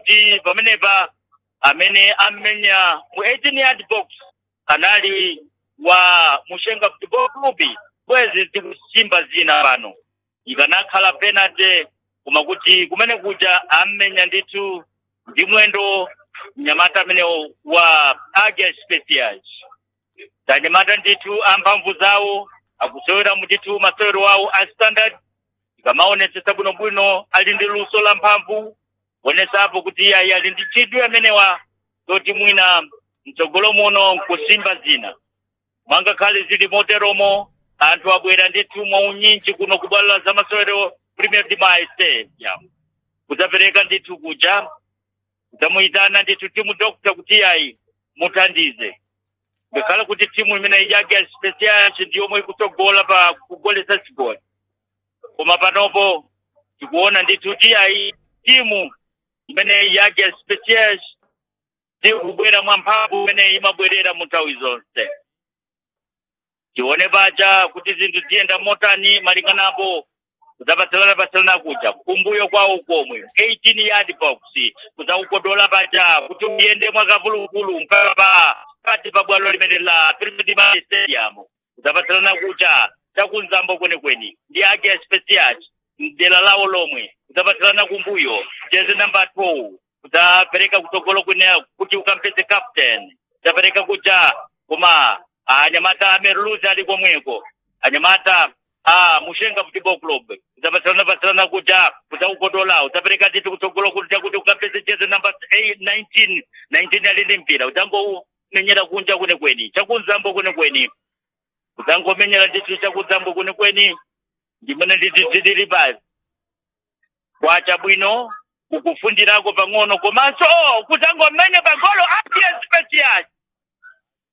kuti pamenepa amene amenya mu 18 yard box anali wa mushenga football club bwezi tikusimba zina pano ikanakhala penalty koma kuti kumene kuja amenya ndithu ndi mwendo mnyamata amene wa Agia Specials tanyamata ndithu amphamvu zawo akusewera mundithu masewero awo a standard ikamaonetsetsa bwinobwino ali ndi luso la mphamvu kuonesapo kuti ayi ali ndi chidwi amenewa toti mwina mtsogolo muno nkusimba zina mwangakhale zili moteromo anthu abwera ndithu mwaunyinji kuno kubwalo za masewero premier dimayi stadium kudzapereka ndithu kuja kudzamuyitana ndithu timu dokta kuti ayi muthandize ngakhale kuti timu imene yake specials ndiyomwe ikutsogola pa kugolesa chigoli koma panopo tikuona ndithu kuti ayi timu imene yake specials ndikubwera mwamphamvu imene imabwerera mu nthawi zonse tione paja kuti zinthu ziyenda motani malinganapo kudzapatsalana patsalana kuja kumbuyo kwawo komwe 18 yard box kudzaukodola paja kuti uyende mwakavulukulu mpaka pati pa bwalo limene la Premier Stadium kudzapatsalana kuja chakunzambo kwenikweni ndi ake special mdera lawo lomwe kudzapatsalana kumbuyo jezi number 2 kudzapereka kutsogolo kwene kuti ukampeze captain kudzapereka kuja koma anyamata ameruluzi ali komweko anyamata ah mushenga football club udzapatsalana patsalana kuja kudzaukodola udzapereka titi kutsogolo kuti kuti ukampeze jezi number 8 19 19 ali ndi mpira udzangomenyera kunja kwenikweni chakunzambo kwenikweni udzangomenyera titi chakunzambo kwenikweni ndimene ndididiri basi kwacha bwino ukufundirako pang'ono komanso kudzangomenya pa